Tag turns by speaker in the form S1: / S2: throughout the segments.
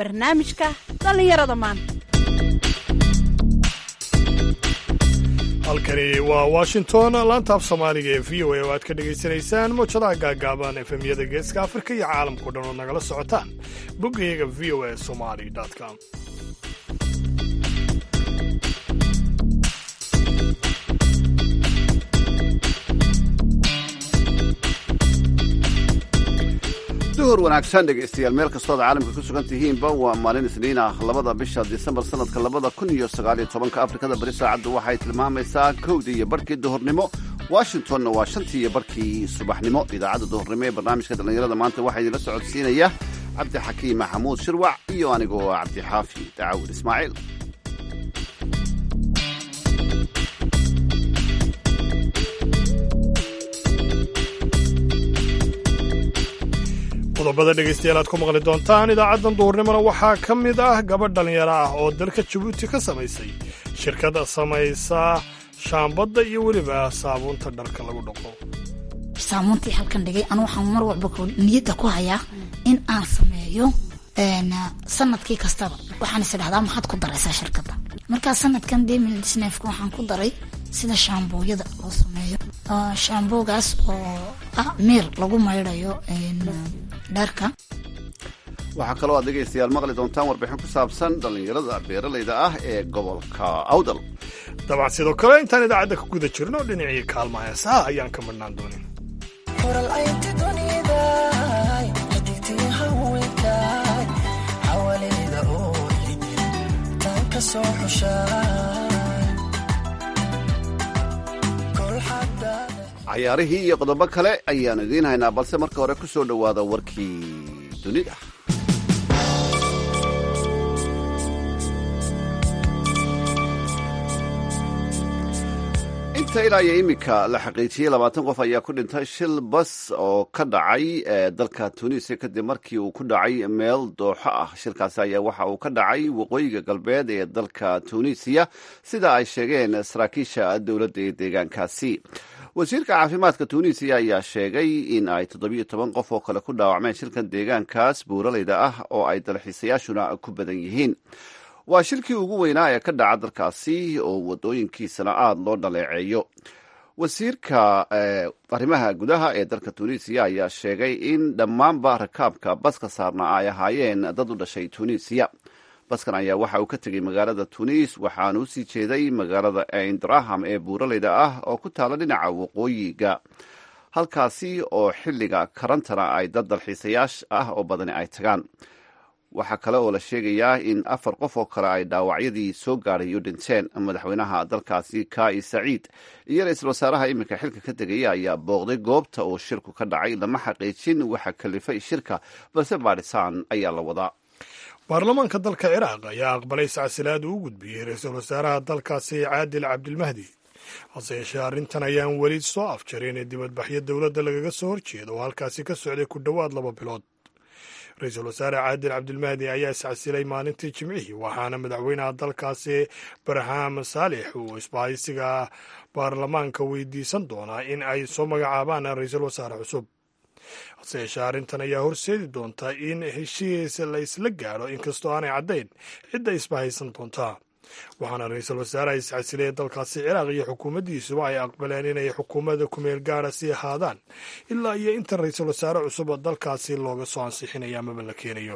S1: barnaamijka dhallinyarada maanta
S2: halkani waa washington laanta af soomaaliga ee v o a oo aad ka dhegaysanaysaan mowjadaha gaagaaban efemyada geeska afrika iyo caalamkao dhan oo nagala socotaan boggayaga v o a somali com
S3: duhur wanaagsan dhegaystayaal meel kastood caalamka ku sugan tihiinba waa maalin isniin ah labada bisha disembar sanadka labada kun iyo sagaaliyo tobanka afrikada bari saacaddu waxay tilmaamaysaa kowdii iyo barhkii duhurnimo washingtonna waa shantii iyo barhkii subaxnimo idaacadda duhurnimo ee barnaamijka dhallinyarada maanta waxaa idinla socodsiinaya cabdixakiim maxamuud shirwac iyo anigoo cabdixaafi dacaawir ismaaciil
S2: qodobada dhegaystayaal aad ku maqli doontaan idaacaddan duhurnimona waxaa ka mid ah gabadh dhallinyaro ah oo dalka jabuuti ka samaysay shirkada samaysa shaambadda iyo weliba saabuunta dharka lagu dhaqo
S4: saamuuntii halkan dhigay anu waxaan mar walba niyadda ku hayaa in aan sameeyo sanadkii kastaba waxaan is idhahdaa maxaad ku daraysaa shirkadda markaa sanadkan demildisnefka waxaan ku daray sida shaambooyada loo sameeyo shaamboogaas oo ah miir lagu maydhayo dharka
S3: waxaa kaloo aad dhegaystayaal maqli doontaan warbixin ku saabsan dhallinyarada beeralayda ah ee gobolka awdal
S2: dabcan sidoo kale intaan idaacadda ka guda jirno dhinacii kaalmaha heesaha ayaan ka madhnaan doonin
S3: cayaarihii iyo qodobo kale ayaanu idiin haynaa balse marka hore ku soo dhowaada warkii dunida inta ilaa iyo iminka la xaqiijiyey labaatan qof ayaa ku dhintay shil bas oo ka dhacay dalka tunisia kadib markii uu ku dhacay meel dooxo ah shilkaasi ayaa waxa uu ka dhacay waqooyiga galbeed ee dalka tunisiya sida ay sheegeen saraakiisha dowladda ee deegaankaasi wasiirka caafimaadka tunisiya ayaa sheegay in ay toddobiyo toban qof oo kale ku dhaawacmeen shilkan deegaankaas buuralayda ah oo ay dalxiisayaashuna ku badan yihiin waa shilkii ugu weynaa ee ka dhaca dalkaasi oo wadooyinkiisana aada loo dhaleeceeyo wasiirka arrimaha gudaha ee dalka tunisiya ayaa sheegay in dhammaanba rakaabka baska saarna ay ahaayeen dad u dhashay tunisiya baskan ayaa waxa uu ka tegey magaalada tunis waxaana u sii jeeday magaalada eindraham ee buuralayda ah oo ku taala dhinaca waqooyiga halkaasi oo xilliga karantana ay dad dalxiisayaash ah oo badani ay tagaan waxaa kale oo la sheegayaa in afar qof oo kale ay dhaawacyadii soo gaadhay u dhinteen madaxweynaha dalkaasi kai saciid iyo ra-iisul wasaaraha iminka xilka ka tegaya ayaa booqday goobta uu shirku ka dhacay lama xaqiijin waxa kalifay shirka balse baadhisaan ayaa la wadaa
S2: baarlamaanka dalka ciraaq ayaa aqbalay sacsilaad uu u gudbiyey ra-iisul wasaaraha dalkaasi caadil cabdilmahdi hase yeeshee arrintan ayaan weli soo afjarin ee dibadbaxyo dowladda lagaga soo horjeeda oo halkaasi ka socday ku dhowaad laba bilood ra-iisul wasaare caadil cabdilmahdi ayaa iscasilay maalintii jimcihii waxaana madaxweynaha dalkaasi barham saalix uu isbahaysiga baarlamaanka weydiisan doonaa in ay soo magacaabaan ra-iisul wasaare cusub hase yeeshee arrintan ayaa horseedi doonta in heshiis la isla gaadho inkastoo aanay caddayn cidda isbahaysan doontaa waxaana ra-iisul wasaaraha iscasilaya dalkaasi ciraaq iyo xukuumaddiisuba ay aqbaleen inay xukuumadda kumeel gaara sii ahaadaan ilaa iyo inta ra-iisul wasaare cusub dalkaasi looga soo ansixinayo amaba la keenayo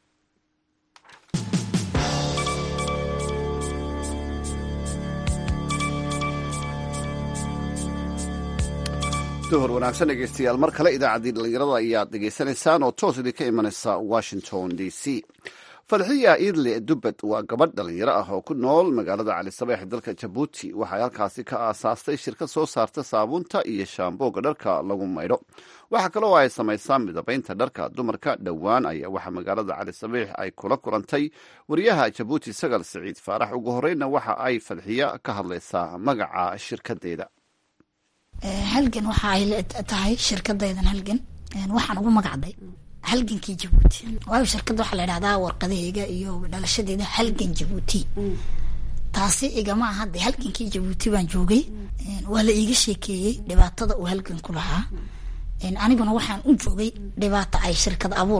S3: duhur wanaagsan dhegeystayaal mar kale idaacaddii dhallinyarada ayaad dhegaysanaysaan oo toos idinka imanaysa washington d c fadxiya idle dubbed waa gabadh dhallinyaro ah oo ku nool magaalada cali sabeex dalka jabuuti waxay halkaasi ka aasaastay shirkad soo saarta saabuunta iyo shaambooga dharka lagu maydho waxaa kaloo ay samaysaa midabaynta dharka dumarka dhowaan ayaa waxaa magaalada cali sabeex ay kula kulantay wariyaha jabuuti sagal siciid faarax ugu horreynna waxa ay fadxiya ka hadlaysaa magaca shirkadeeda
S4: halgan waxa ay tahay shirkadaydan halgan waxaan ugu magacday halgankii jabuuti waayo shirkadda waxaa la idhahdaa warqadaheyga iyo dhalashadeeda halgan jabuuti taasi igama aha de halgankii jabuuti baan joogay waa la iiga sheekeeyey dhibaatada uu halgan ku lahaa aniguna waxaan u joogay dhibaato ay shirkad abuurku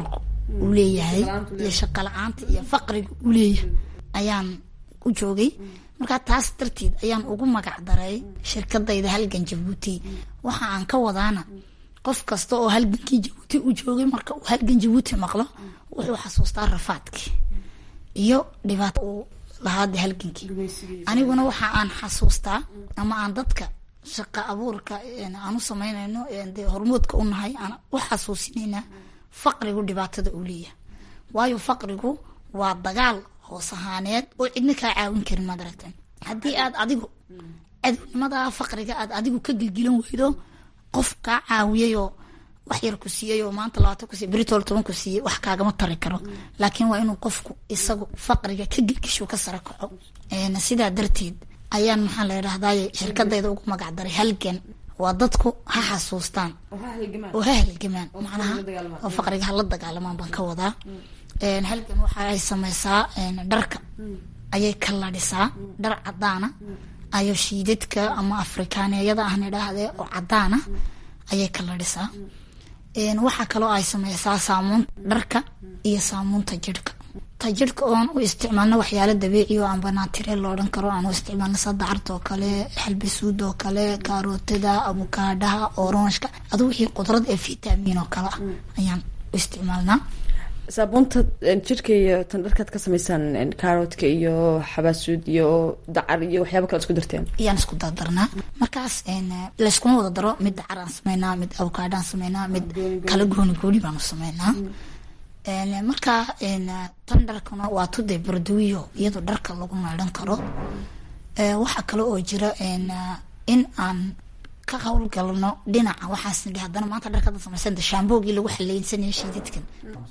S4: uu leeyahay iyo shaqo la-aanta iyo faqriga uu leeyahay ayaan u joogay markaa taas darteed ayaan ugu magac daray shirkadayda halgan jabuuti waxa aan ka wadaana qof kasta oo halgankii jabuuti u joogay marka uu halgan jabuuti maqlo wuxuu xasuustaa rafaadkii iyo dhibaato uu lahaada halgankii aniguna waxa aan xasuustaa ama aan dadka shaqa abuurka aan u samaynayno dee hormoodka u nahay aan u xasuusinaynaa faqrigu dhibaatada uu leeyahay waayo faqrigu waa dagaal hoos ahaaneed oo cidna kaa caawin karin maad aragteen haddii aad adigu cadownimada faqriga aad adigu ka gilgilan weydo qof kaa caawiyayoo wax yar ku siiyey oo maanta labaatan ku siiyey britol toban ku siiyey wax kaagama tari karo laakiin waa inuu qofku isagu faqriga ka gilgisho ka sara kaco sidaa darteed ayaan maxaa la yidhahdaye shirkadayda ugu magac daray halgan waa dadku ha xasuustaan oo ha halgamaan macnaha oo faqriga hala dagaalamaan baan ka wadaa halgan waxa ay sameysaa dharka ayay kalladhisaa dhar cadaana ayo shiidadka ama afrikaaneeyada ahna idhaahdee oo cadaana ayay kalladhisaa waxaa kaloo ay sameysaa saamuun dharka iyo saamuunta jirhka ta jirhka oon u isticmaalno waxyaalo dabiici oo amba naatire lo odhan karo aan u isticmaalno sadacarta oo kale xalbisuud oo kale kaarootada abukaadhaha oronshka adu wixii qudrad ee fitamiin oo kale ah ayaan u isticmaalnaa
S5: saabuunta jirka iyo tan dharkaad ka sameysaan kaaroodka iyo xabaasuud iyo dacar iyo waxyaaba kale isku darteen
S4: ayaan isku dardarnaa markaas layskuma wada daro mid dacar aan sameynaa mid abukaadhaan sameynaa mid kala gooni gooni baanu sameynaa marka tan dharkana waa tude barduwiyo iyadoo dharka lagu maydhan karo waxaa kale oo jira in aan ka howlgalno dhinaca waxaas nidhi haddana maanta dharkada samaysan shaamboogii lagu xaleysanaya shiidadkan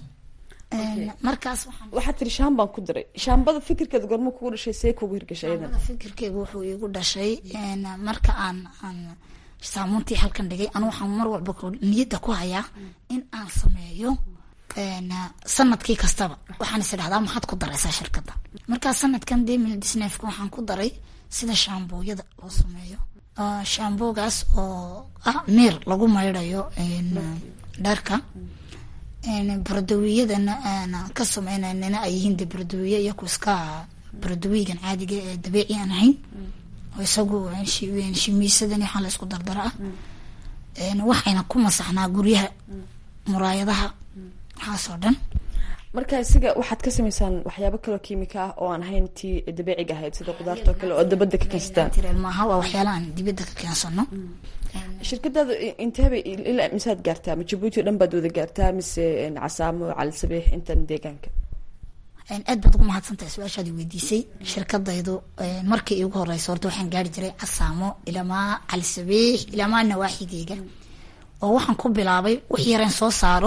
S4: markaas
S5: waxaad tiri shaam baan ku diray shaambada fikirkeeda gormo kugu dhashay see kugu hirgashay iyadan
S4: fikirkeyga wuxuu iigu dhashay marka aan aan saamuuntii halkan dhigay anu waxaan mar walba niyadda ku hayaa in aan sameeyo sanadkii kastaba waxaan is idhahdaa maxaad ku daraysaa shirkadda markaa sanadkan demil disnefka waxaan ku daray sida shaambooyada loo sameeyo shaamboogaas oo ah meer lagu maydhayo dharka baradawiyadana aan ka sameynanana ay yihiin de baradawiye iyaku iska baradawigan caadiga ee dabiici aan ahayn oo isagu shimiisadan waxaa la isku dardara ah waxayna ku masaxnaa guryaha muraayadaha waxaasoo dhan
S5: marka isiga waxaad ka sameysaan waxyaabo kaloo kiimika ah oo aan ahayn tii dabiiciga ahayd sida qudaarta oo kale oo dabada ka keensataan
S4: tireel maaha waa waxyaala aan dibadda ka keensano
S5: shirkadaadu inteebay ilaa misaad gaartaa ma jabuuti o dhan baad wada gaartaa mise casaamo cali sabiix intan deegaanka
S4: aad baad ugu mahadsantahay su-aashaadi weydiisay shirkadaydu markii iigu horeysa horta waxaan gaari jiray casaamo ilamaa cali sabiix ilamaa nawaaxigeyga oo waxaan ku bilaabay wix yareen soo saaro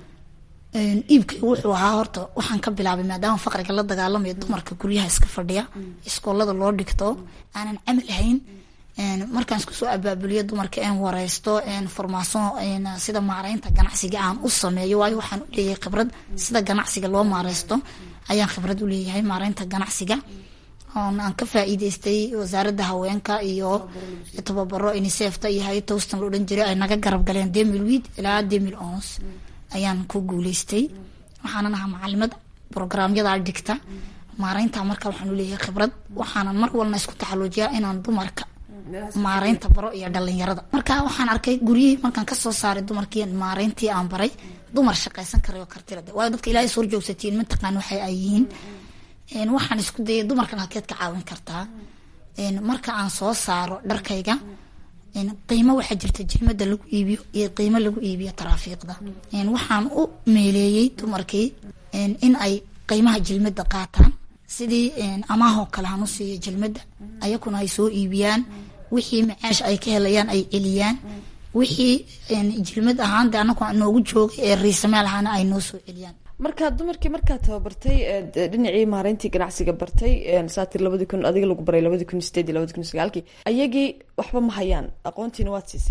S4: iibkaygu wuxuu ahaa horta waxaan ka bilaabay maadaama faqriga la dagaalamayo dumarka guryaha iska fadhiya iskoolada loo dhigto aanan camal ahayn markaan isku soo abaabuliyo dumarka een wareysto formaason sida maareynta ganacsiga aan u sameeyo waayo waxaan u leeyahay khibrad sida ganacsiga loo maareysto ayaan khibrad u leeyahay maareynta ganacsiga oon aan ka faa'iideystay wasaaradda haweenka iyo tababaro unicefta iyo hay towstan la odhan jiray ay naga garab galeen demil wid ilaa demil ons ayaan ku guuleystay waxaanan ahaa macalimad brograamyada dhigta maareynta marka waxaan u leeyahay khibrad waxaanan mar walna isku taxaluujiyaa inaan dumarka maareynta baro iyo dhalinyarada marka waxaan arkay guryihii markaan kasoo saaray dumarkii maareyntii aan baray dumar shaqaysan karayo kartilade waayo dadka ilaahay soo joogsatiin mataqaan waxay ay yihiin waxaan isku dayay dumarkan halkeed ka caawin kartaa marka aan soo saaro dharkayga qiimo waxaa jirta jilmada lagu iibiyo iyo qiimo lagu iibiyo taraafiiqda waxaan u meeleeyey dumarkii in ay qiimaha jilmada qaataan sidii amaahoo kale han u siiyo jilmada ayakuna ay soo iibiyaan wixii macaash ay ka helayaan ay celiyaan wixii jilmad ahaan de anagu noogu joogay ee riisameel ahaana ay noo soo celiyaan
S5: marka dumarkii markaad tababartay dhinacii maareyntii ganacsiga bartay saatir labadi kun adiga lagu baray labadi kun sideed iyo labadi kun sagaalkii ayagii waxba ma hayaan aqoontiina waad siiseen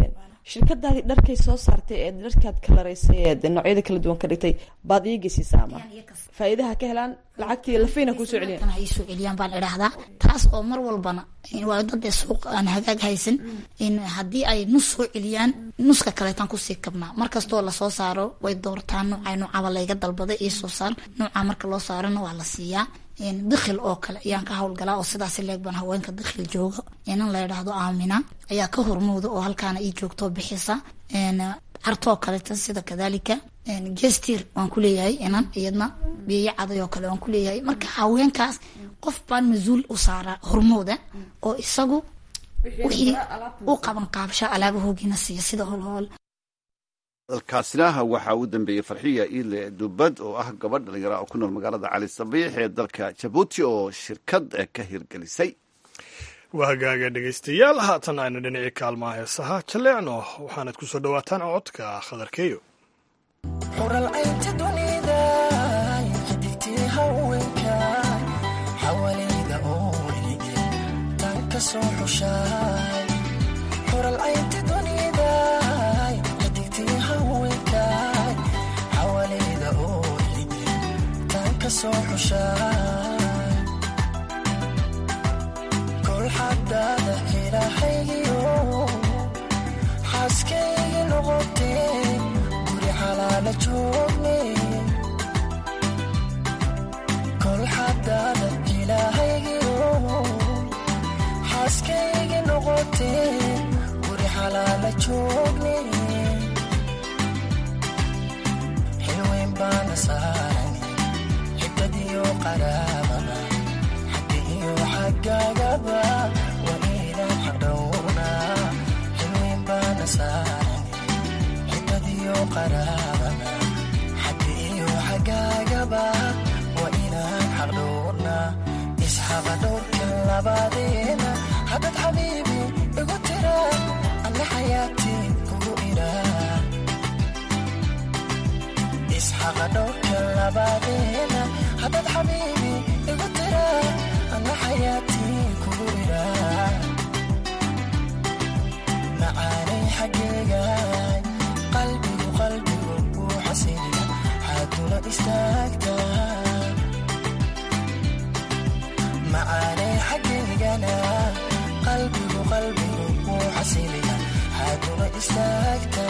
S5: shirkadaadii dharkay soo saartay ee dharkaad kalaraysay ee noocyada kala duwan ka dhigtay baad ii geysiisaa ama faa'iidaha ka helaan lacagtii lafayna kusoo celiyan
S4: tan hay soo celiyaan baan idhaahdaa taas oo mar walbana waa dad ee suuq aan hagaag haysan in haddii ay nus soo celiyaan nuska kaleetaan kusii kabnaa markastoo lasoo saaro way doortaan noocay noocaba layga dalbaday iyo soo saar nooca marka loo saarana waa la siiyaa dikhil oo kale ayaan ka howlgalaa oo sidaas leeg baan haweenka dikhil jooga inan la idhaahdo aamina ayaa ka hormooda oo halkaana ii joogto bixisa cartoo kaleta sida kadalika gestir waan kuleeyahay inan iyadna biyo caday oo kale waan kuleeyahay marka haweenkaas qof baan mas-uul u saaraa hormooda oo isagu wixii u qaban qaabsha alaabahoogina siiya sida holhool
S3: dalkaasina waxaa u dambeeyey farxiya iile dubad oo ah gabadh dhalinyara oo ku nool magaalada cali sabiix ee dalka jabuuti oo shirkad ka hirgelisay
S2: waa hagaaga dhegaystayaal haatan aynu dhinacii kaalmaha heesaha jaleecno waxaanad ku soo dhowaataan codka khadarkeeyo
S6: xuralcaynta dunida xidigtii haweenka xawaleyda oolige tan ka soo xushaay xuralcaynta dunida xidigtii haweenka xawaleyda oolige tan ka soo xushaay kol xadaada ilahaygiyo xaaskaygi noqotee kol xadaada ilaahaygiyo xaaskaygi noqotee guri xalaala joogne xilweyn baana saaran xibadiyo qaraababa xagga iyo xaggaagaba waa inaan xadhowrnaa xilweyn baana saaran xibadiyo qaraababa xagga iyo xaggaagaba waa inaan xaqdhowrnaa isxaqa dhowrka labadeena haddad xabiibi igu tira alla xayaatii kugu iraa isxaqa dhowrka labadeena haddad xabiibi igu tira alla xayaatii kugu iraa macaanay xaggeega qalbigu qalbigu wuu xasiliya xaaduna istaagta macaanay xaggeygana qalbigu qalbigu wuu xasiliya xaaduna istaagta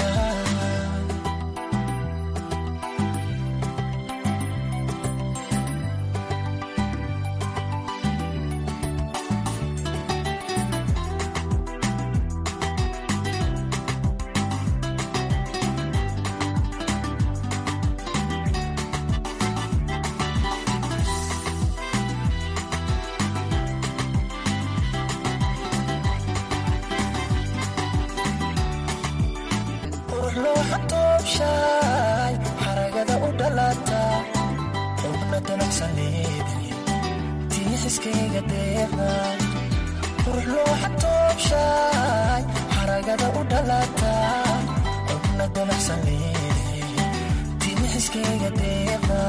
S6: qurux looxa toobshaay xaragada u dhalata xubna danacsan leedahay tii xiskayga deeqda qurux looxa toobshaay xaragada u dhalata xubna danacsan leedahay tii xiskayga deeqda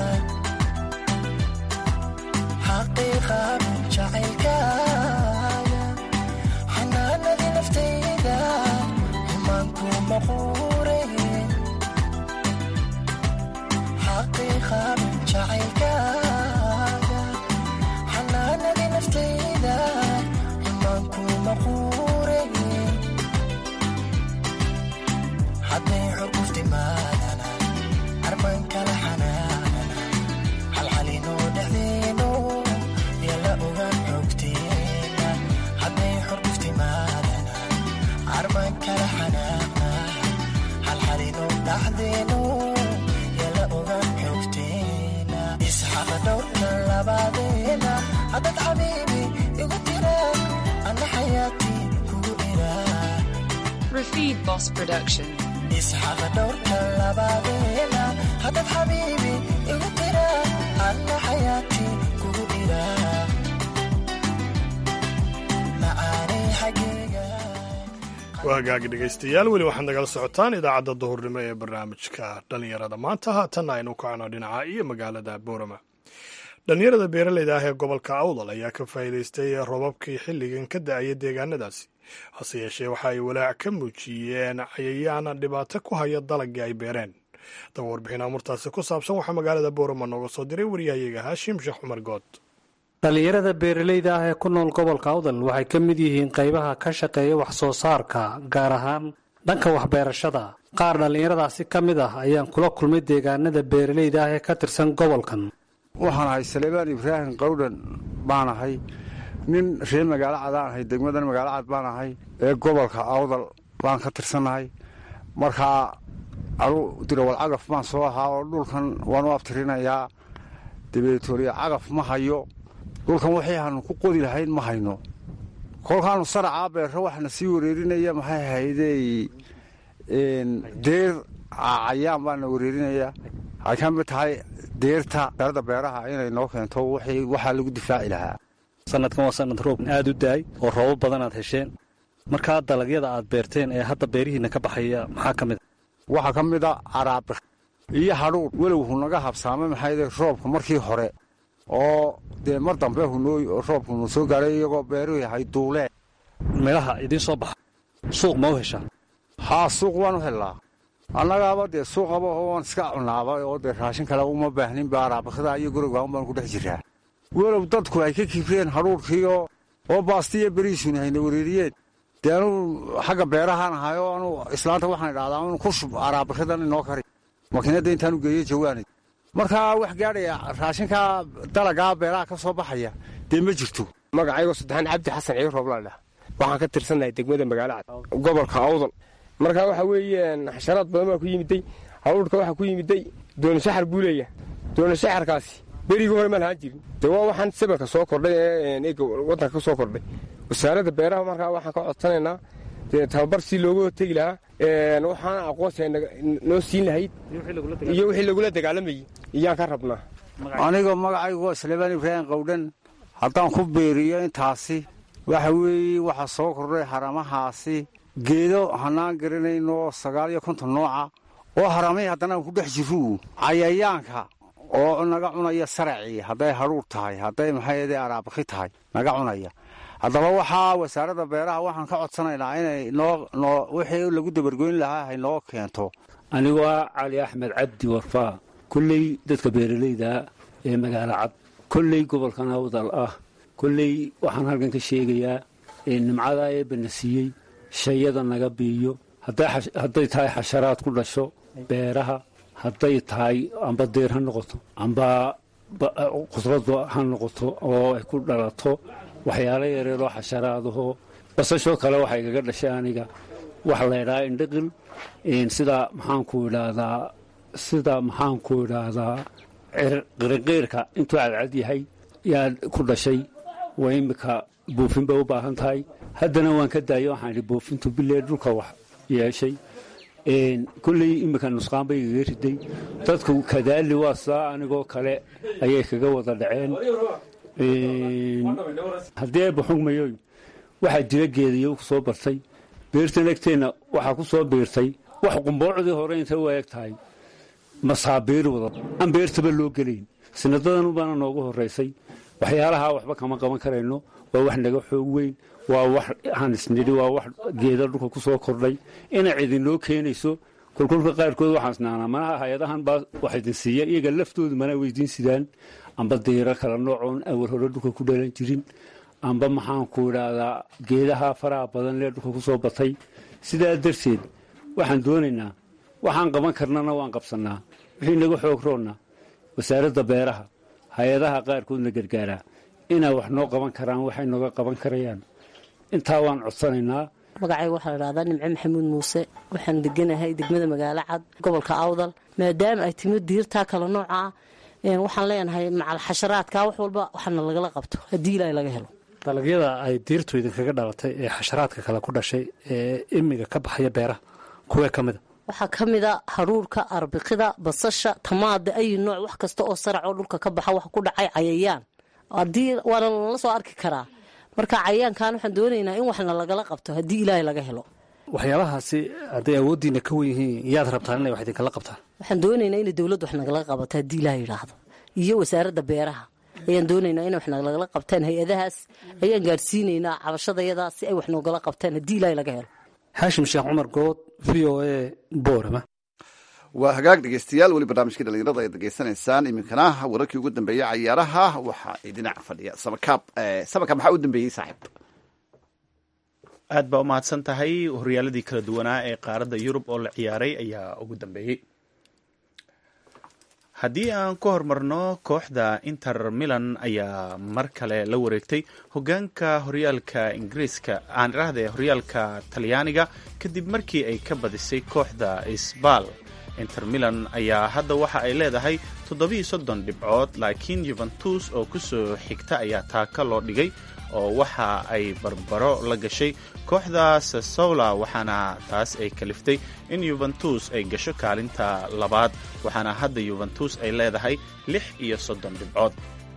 S6: xaqiiqan jacaylkaaga xanaanadii naftayda xumaanku maquure xaqiiqan jacaylkaaga xanaanadii naftayda xumaanku maquure hadday xurguftimaadana arban kala xanaanana xalxalinoo dhexdeeno yala ogaan xogteena hadday xurguftimaadana arban kala xanaaqna xalxalinoo dhaxdeeno yala ogaan xogteena isxaqa dhowrka labaadeena haddad xabiibi igu tira ana xayaatii kugu iraa
S7: Rafid Boss Production.
S6: isxaqa dhowrka labaadeena haddad xabiibi igu tira anna xayaatii kugu iraa macaanay xaggeega
S2: waa hagaagi dhegaystayaal weli waxaad nagala socotaan idaacadda duhurnimo ee barnaamijka dhallinyarada maanta haatanna aynu kacno dhinaca iyo magaalada boorama dhallinyarada beeraleyda ah ee gobolka awdal ayaa ka faa'iidaystay robabkii xilligan ka da-aya deegaanadaasi hase yeeshee waxa ay walaac ka muujiyeen cayayaan dhibaato ku haya dalagii ay beereen daba warbixin amurtaasi ku saabsan waxaa magaalada boorama nooga soo diray waryahayaga haashim sheekh cumar good
S8: dhallinyarada beeralayda ah ee ku nool gobolka awdal waxay ka mid yihiin qaybaha ka shaqeeya wax soo saarka gaar ahaan dhanka waxbeerashada qaar dhallinyaradaasi ka mid ah ayaan kula kulmay deegaanada beeralayda ah ee ka tirsan gobolkan
S9: waxaan ahay saleebaan ibraahim qawdhan baan ahay nin reer magaalo cadaan ahay degmadan magaalo cad baan ahay ee gobolka awdal baan ka tirsannahay markaa anu dirawal cagaf baan soo ahaa oo dhulkan waan u abtirinayaa dabeetooriya cagaf ma hayo dhulkan waxay aanu ku qodi lahayn ma hayno kolkaanu saracaa beerro waxna sii wareerinaya maxay ahaydey deer cayaan baana wareerinaya waxay ka mid tahay deerta darada beeraha inay noo keento waxaa lagu difaaci lahaa
S8: sanadkan waa sanad roob aad u daay oo roobo badan aad hesheen markaa dalagyada aad beerteen ee hadda beerihiinna ka baxaya maxaa ka mid a
S9: waxaa ka mid a caraabik iyo hadhuur welowhu naga habsaamay maxayde roobka markii hore oo dee mar dambe hunooy oo roobkunu soo gaaray iyagoo beeruhu yahay duulee
S8: midhaha idiin soo baxa suuq ma u heshaa
S9: haa suuq waan u hellaa annagaaba dee suuqaba waan iska cunaaba oo dee raashin kale uma baahninba araabikada iyo gurigaaun baan ku dhex jiraa welow dadku ay ka kibreen hadhuurkiioo oo baastiiyo beriisuni hayna wareeriyeen dee anuu xagga beerahaan ahay oo anuu islaanta waxaan idhahdaa inu ku shub araabikadan inoo kari makiinadda intaanu geeyo jawaanay markaa wax gaadhaya raashinkaa dalagaa beeraha ka soo baxaya dee ma jirto
S10: magacaygo saddexaan cabdi xasan ciir rooblaadhah waxaan ka tirsannahay degmada magaalo cad gobolka awdal markaa waxaa weeyaan xasharaad badan baa ku yimiday hawdhka waxaa ku yimiday doonishaxar buu leeyahay doonishaxarkaasi berigii hore ma lahaan jirin dee waa waxaan sabanka soo kordhay ee eega waddanka ka soo kordhay wasaaradda beeraha markaa waxaan ka codsanaynaa dee tababar si looga hortegi lahaa waxaana aqoonsiga noo siin lahayd iyo wixii lagula dagaalamayey iyaan ka rabnaa
S9: anigoo magacaygu waa saleebaan ibraahim qawdhan haddaan ku beeriyo intaasi waxa weeye waxaa soo kordhay haramahaasi geedo hanaan garanayno sagaal iyo konton nooca oo haramay haddana aan ku dhex jirru cayayaanka oo naga cunaya saracii hadday hadhuur tahay hadday maxayde araabaki tahay naga cunaya haddaba waxaa wasaaradda beeraha waxaan ka codsanaynaa inay noo wixii lagu dabargoyn lahaa hay noo keento
S11: anigoo ah cali axmed cabdi warfaa kolley dadka beeralayda ee magaalo cad kolley gobolkan awdal ah kolley waxaan halkan ka sheegayaa nimcada eebana siiyey shayada naga biiyo hadday tahay xasharaad ku dhasho beeraha hadday tahay amba deer ha noqoto amba qudradu ha noqoto oo ay ku dhalato waxyaalo yareeroo xasharaadahoo basashoo kale waxay gaga dhashay aniga waxa la ydhahaa indhiqil sida maxaanku idhaahdaa sida maxaanku idhaahdaa qiriqiirka intuu cadcad yahay yaa ku dhashay waa iminka buufin bay u baahan tahay haddana waan ka daayo waxaan idhi buufintu bilee dhulka wax yeeshay kulley iminka nusqaan bay igaga riday dadku kadaali waa saa anigoo kale ayay kaga wada dhaceen haddii ayba xugmayoy waxaa jira geediyo ku soo bartay beertan egteenna waxaa ku soo biirtay wax qumboocdii hore intay u eeg tahay masaabiir wada aan beertaba loo gelayn sinadadan baana noogu horaysay waxyaalahaa waxba kama qaban karayno waa wax naga xoog weyn waa wax hanisnidhi waa wax geeda dhulka ku soo kordhay inay cidinloo keenayso kolkolka qaarkood waxaan isnaanaa manaha hay-adahan baa wax idin siiya iyaga laftoodu mana weydiin sidaan amba diiro kala noocoon awal hore dhulka ku dhalan jirin amba maxaanku idhaahdaa geedaha faraha badan lee dhulka ku soo batay sidaa darteed waxaan doonaynaa waxaan qaban karnana waan qabsannaa wixii naga xoog roonna wasaaradda beeraha hay-adaha qaarkoodna gargaaraa inay wax noo qaban karaan waxay nooga qaban karayaan intaa waan codsanaynaa
S12: magacayga waxaa la dhahdaa nimco maxamuud muuse waxaan deganahay degmada magaalo cad gobolka awdal maadaama ay timo diirtaa kala nooca ah waxaan leenahay macal xasharaadka wax walba waxaana lagala qabto haddii ilaahay laga helo
S8: dalagyada ay diirtu idinkaga dhalatay ee xasharaadka kale ku dhashay ee imiga ka baxaya beeraha kuwee ka mida
S12: waxaa ka mida haruurka arbikida basasha tamaada ayi nooc wax kasta oo saracoo dhulka ka baxa wax ku dhacay cayayaan haddii waana lala soo arki karaa marka cayayaankan waxaan doonaynaa in waxna lagala qabto haddii ilaahay laga helo
S8: waxyaabahaasi hadday awooddiina ka wen yihiin yaad rabtaan inay wax idinkala qabtaan
S12: waxaan doonaynaa inay dowladdu wax nagala qabato haddii ilaahay yidhaahdo iyo wasaaradda beeraha ayaan doonaynaa inay wax nagala qabtaan hay-adahaas ayaan gaadhsiinaynaa cabashadayada si ay wax noogala qabtaan haddii ilaahay laga helo
S8: xaashim sheekh cumar good v o a boorama
S3: waa hagaag dhegeystayaal weli barnaamijkii dhalinyarada ayaad degeysanaysaan iminkana wararkii ugu dambeeyey cayaaraha waxaa dhinaca fadhiya samakaab samakaab maxaa u dambeeyey saaxiib
S13: aad baa u mahadsan tahay horyaaladii kala duwanaa ee qaaradda yurub oo la ciyaaray ayaa ugu dambeeyey haddii aan ku horumarno kooxda inter milan ayaa mar kale la wareegtay hogaanka horyaalka ingiriiska aan idhaahdee horyaalka talyaaniga kadib markii ay ka badisay kooxda isbal inter milan ayaa hadda waxa ay leedahay toddobiiyo soddon dhibcood laakiin yuventus oo kusoo xigta ayaa taaka loo dhigay oo waxa ay barbaro la gashay kooxda sasola waxaana taas ay kaliftay in yuventus ay gasho kaalinta labaad waxaana hadda yuventus ay leedahay lix iyo soddon dhibcood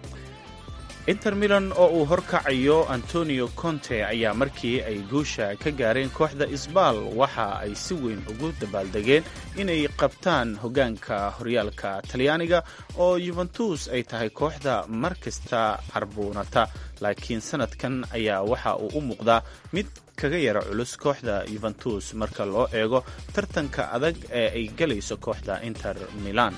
S13: inter milan oo uu horkacayo antonio conte ayaa markii ay guusha ka gaareen kooxda isbal waxa ay si weyn ugu dabaaldegeen inay qabtaan hogaanka horyaalka talyaaniga oo yuventus ay tahay kooxda mar kasta carbuunata laakiin sanadkan ayaa waxa uu u muuqdaa mid kaga yara culus kooxda yuventus marka loo eego tartanka adag ee ay galayso kooxda inter milan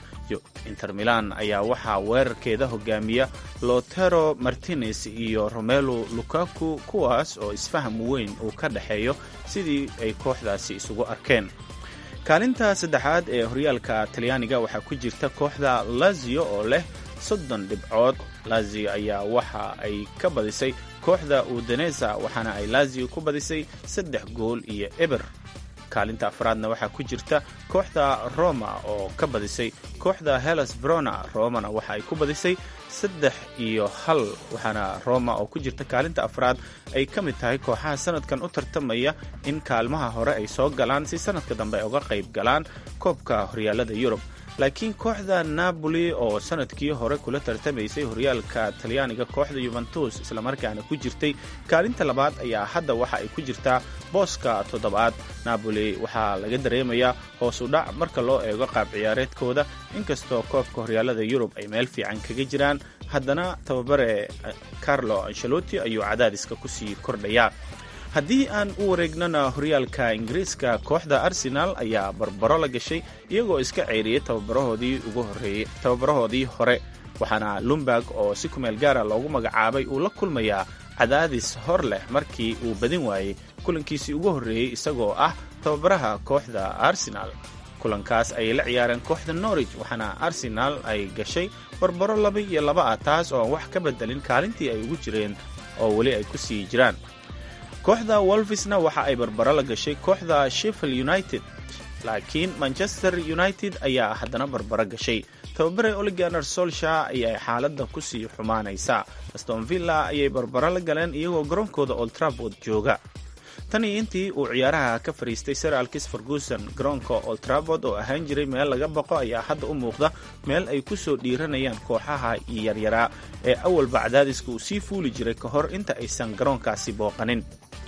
S13: inter milan ayaa waxaa weerarkeeda hogaamiya lotero martinez iyo romelo lukaku kuwaas oo isfaham weyn uu ka dhexeeyo sidii ay kooxdaasi isugu arkeen kaalinta saddexaad ee horyaalka talyaaniga waxaa ku jirta kooxda lazio oo leh soddon dhibcood lazio ayaa waxa ay ka badisay kooxda udanesa waxaana ay lazio ku badisay saddex gool iyo eber kaalinta afraadna waxaa ku jirta kooxda roma oo ka badisay kooxda hellas verona romana waxa ay ku badisay saddex iyo hal waxaana roma oo ku jirta kaalinta afraad ay ka mid tahay kooxaha sanadkan u tartamaya in kaalmaha hore ay soo galaan si sanadka dambe ay uga qayb galaan koobka horyaalada yurub laakiin kooxda napoli oo sanadkii hore kula tartamaysay horyaalka talyaaniga kooxda yuventus islamarkaana ku jirtay kaalinta labaad ayaa hadda waxa ay ku jirtaa booska toddobaad napoli waxaa laga dareemayaa hoos u dhac marka loo eego qaab ciyaareedkooda inkastoo koobka horyaalada yurub ay meel fiican kaga jiraan haddana tababare carlo ancelotti ayuu cadaadiska kusii kordhayaa haddii aan u wareegnana horyaalka ingiriiska kooxda arsenal ayaa barbaro la gashay iyagoo iska ceyriyay tababarahoodii ugu horeeyey tababarahoodii hore waxaana lumberg oo si kumeel gaara loogu magacaabay uu la kulmayaa cadaadis hor leh markii uu badin waayey kulankiisii ugu horreeyey isagoo ah tababaraha kooxda arsenal kulankaas ayay la ciyaareen kooxda norwich waxaana arsenal ay gashay barbaro laba iyo laba ah taas oo aan wax ka bedelin kaalintii ay ugu jireen oo weli ay ku sii jiraan kooxda wolfisna waxa ay barbaro la gashay kooxda sheffield united laakiin manchester united ayaa haddana barbaro gashay tababare oliganer solsha ayay xaaladda kusii xumaanaysaa aston villa ayay barbaro la galeen iyagoo garoonkooda oltraford jooga tan iyo intii uu ciyaaraha ka fadhiistay sir alkis ferguson garoonka oltraford oo ahaan jiray meel laga baqo ayaa hadda u muuqda meel ay ku soo dhiiranayaan kooxaha yaryaraa ee awalba cadaadiska uu sii fuuli jiray ka hor inta aysan garoonkaasi booqanin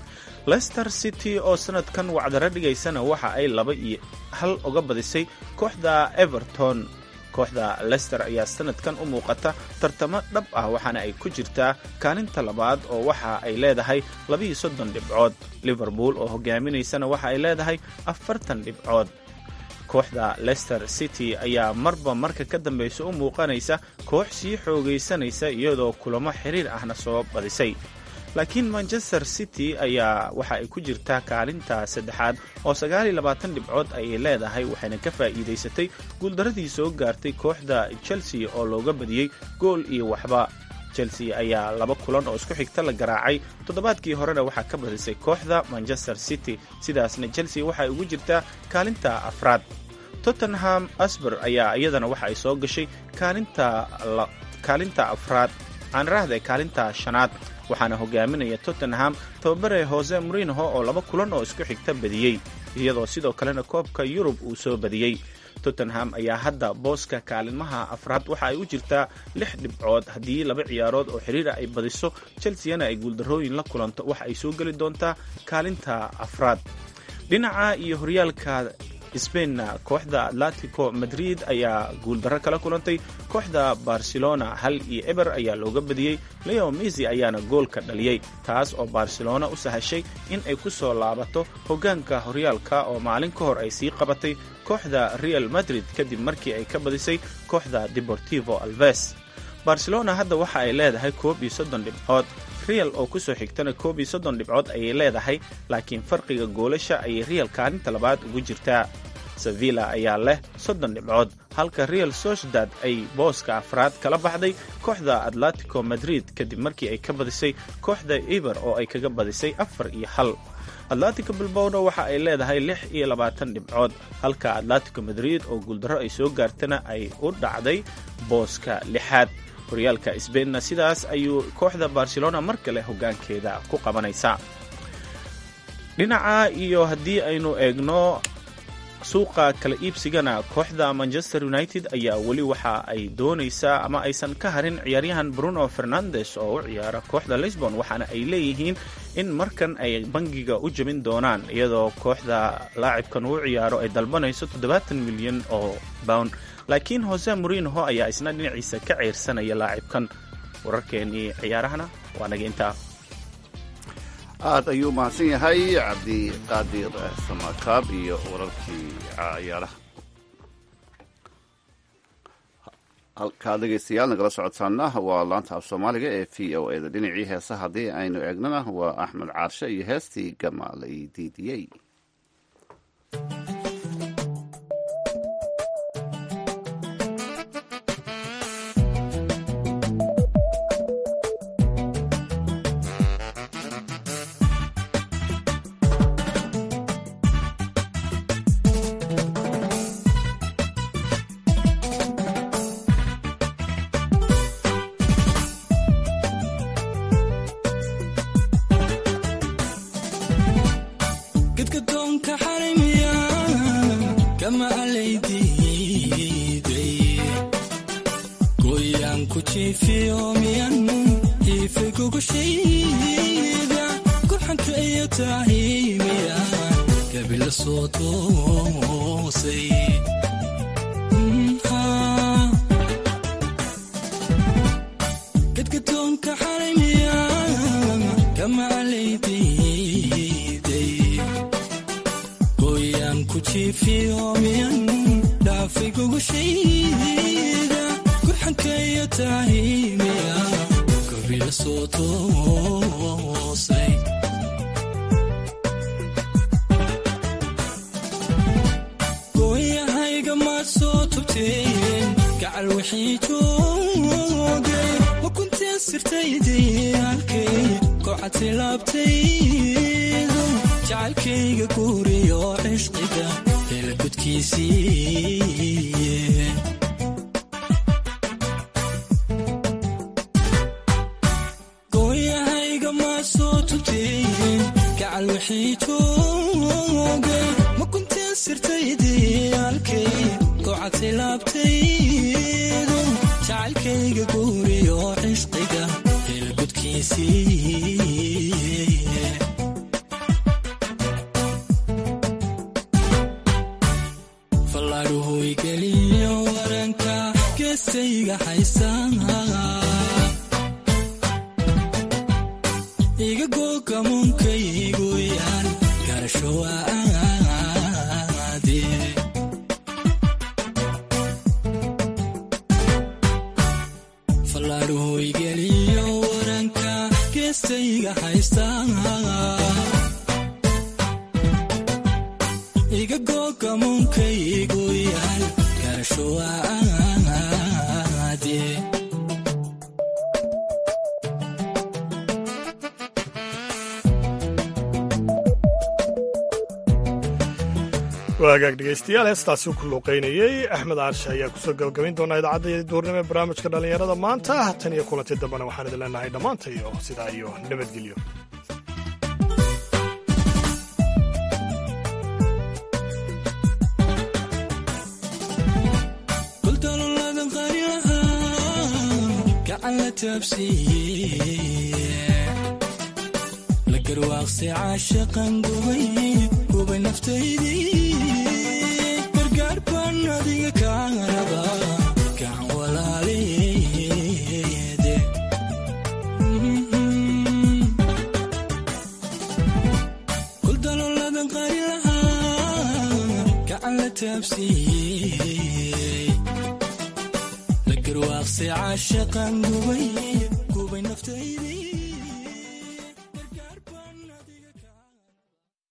S13: lester city oo sanadkan wacdaro dhigaysana waxa ay laba iyo hal uga badisay kooxda everton kooxda lester ayaa sanadkan u muuqata tartamo dhab ah waxaana ay ku jirtaa kaalinta labaad oo waxa ay leedahay labiiyo soddon dhibcood liverpool oo hogaaminaysana waxa ay leedahay afartan dhibcood kooxda lester city ayaa marba marka ka dambeysa u muuqanaysa koox sii xoogaysanaysa iyadoo kulamo xiriir ahna soo badisay laakiin manchester city ayaa waxa ay ku jirtaa kaalinta saddexaad oo sagaaliyo labaatan dhibcood ayay leedahay waxayna ka faa'iidaysatay guuldaradii soo gaartay kooxda chelsea oo looga badiyey gool iyo waxba chelsea ayaa laba kulan oo isku xigta la garaacay toddobaadkii horena waxaa ka badisay kooxda manchester city sidaasna chelsea waxay ugu jirtaa kaalinta afraad tottenham asber ayaa iyadana waxa ay soo gashay kaalinta afraad aan raahday kaalinta shanaad waxaana hogaaminaya tottenham tababare hose mourinho oo laba kulan oo isku xigta badiyey iyadoo sidoo kalena koobka yurub uu soo badiyey tottenham ayaa hadda booska kaalinmaha afraad waxa ay u jirtaa lix dhibcood haddii laba ciyaarood oo xiriira ay badiso chelseana ay guuldarrooyin la kulanto waxa ay soo geli doontaa kaalinta afraad dhinaca iyo horyaalka sbainna kooxda atletico madrid ayaa guuldarro kala kulantay kooxda barcelona hal iyo eber ayaa looga badiyey leo misi ayaana goolka dhaliyey taas oo barcelona u sahashay in ay ku soo laabato hoggaanka horyaalka oo maalin ka hor ay sii qabatay kooxda real madrid kadib markii ay ka badisay kooxda deportivo alves barcelona hadda waxa ay leedahay koob iyo soddon dhibcood real oo kusoo xigtana koob iyo soddon dhibcood ayay leedahay laakiin farqiga goolasha ayay real kaalinta labaad ugu jirtaa sevilla ayaa leh soddon dhibcood halka real sociedad ay booska afraad kala baxday kooxda atletico madrid kadib markii ay ka badisay kooxda eber oo ay kaga badisay afar iyo hal atletico bilbowna waxa ay leedahay lix iyo labaatan dhibcood halka atletico madrid oo guuldarro ay soo gaartana ay u dhacday booska lixaad horyaalka sbainna sidaas ayuu kooxda barcelona mar kale hoggaankeeda ku qabanaysaa dhinaca iyo haddii aynu eegno suuqa kala iibsigana kooxda manchester united ayaa weli waxa ay doonaysaa ama aysan ka harin ciyaaryahan bruno fernandes oo u ciyaara kooxda lisbon waxaana ay leeyihiin in markan ay bangiga u jebin doonaan iyadoo kooxda laacibkan uu ciyaaro ay dalbanayso toddobaatan milyan oo pound laakiin hose morinho ayaa isna dhinaciisa ka ceyrsanaya laacibkan wararkeenii ciyaarahana waa naga intaa
S3: aad ayuu mahadsan yahay cabdiqaadir samakaab iyo wararkii ciyaaraha halkaa dhegaystayaal nagala socodsaana waa laanta af soomaaliga ee v o e da dhinacii heesa haddii aynu eegnana waa axmed caarshe iyo heestii gamaalay diidiyey
S2: waagaag dhegaystayaal heestaasi ku luuqaynayey axmed caarshe ayaa kusoo gabagabayn doonaa idaacadda duurnimo ee barnaamijka dhallinyarada maanta tan iyo kulanti dambena waxaan idin leenahay dhammaanta iyo sidaa iyo nabadgelyo
S6: garwaaqsi caashaqan gubay gubay naftaydii waxaan adiga kaa rabaa gacan walaaleede kuldalooladan qari lahaa gacan la taabsiiyey la garwaaqsay caashaqan gubay gubay naftaydii